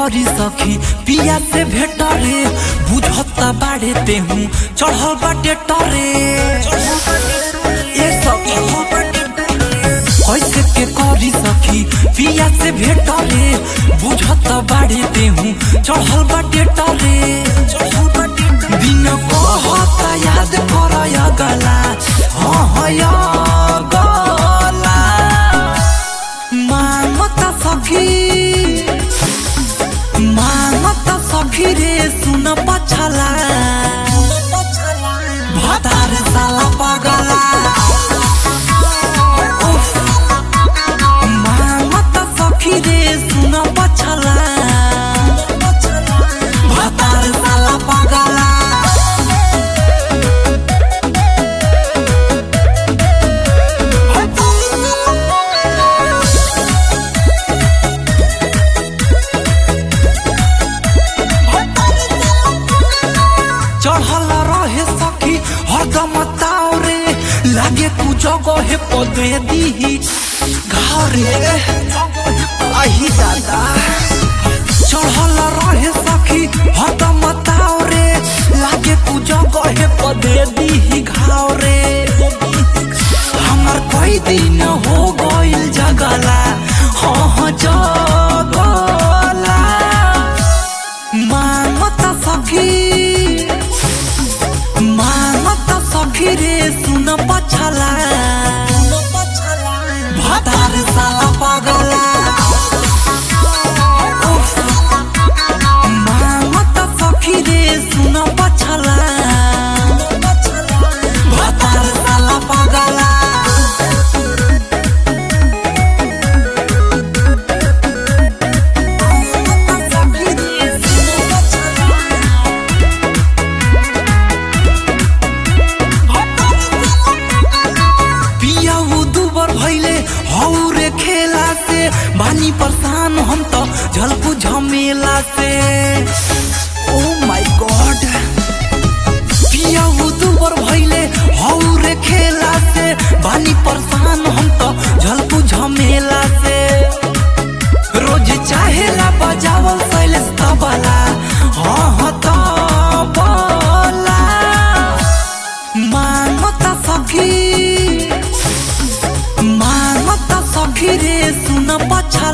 करी सखी पिया से भेट रे बुझता बाड़े तेहू चढ़ल बाटे टरे ए सखी कैसे के करी सखी पिया से भेट रे बुझता बाड़े तेहू चढ़ल बाटे टरे दिन कहता याद कर गला हाँ हाँ या गला मांगता सखी मांगता सखी रे सुन पछला भतार साला पगला उफ। मांगता सखी रे सुन पछला भतार साला पगला चढ़ल रहे सखी हरदम ताव रे लागे तू जगह पदे दी घाव रे आही दादा चढ़ल रहे सखी हरदम ताव रे लागे तू जगह पदे दी घाव रे हमर कई दिन हो गइल जगला हाँ हाँ जगला मांगता सखी मांगता सखी रे सुन पछला भतार साला पगला उफ। मांगता सखी रे सुन पछला भतार साला पगला पिया वो दुबर भैले हौ रे खेला से बानी परेशान हम तो झलकू झमेला से ओ माय गॉड पिया वो दुबर भैले हौ रे खेला से बानी परेशान हम तो झलकू झमेला से रोज चाहेला बजावल शैलेश तबला हाँ हाँ तबला मांगता सखी मांगता सखी रे सुन पछा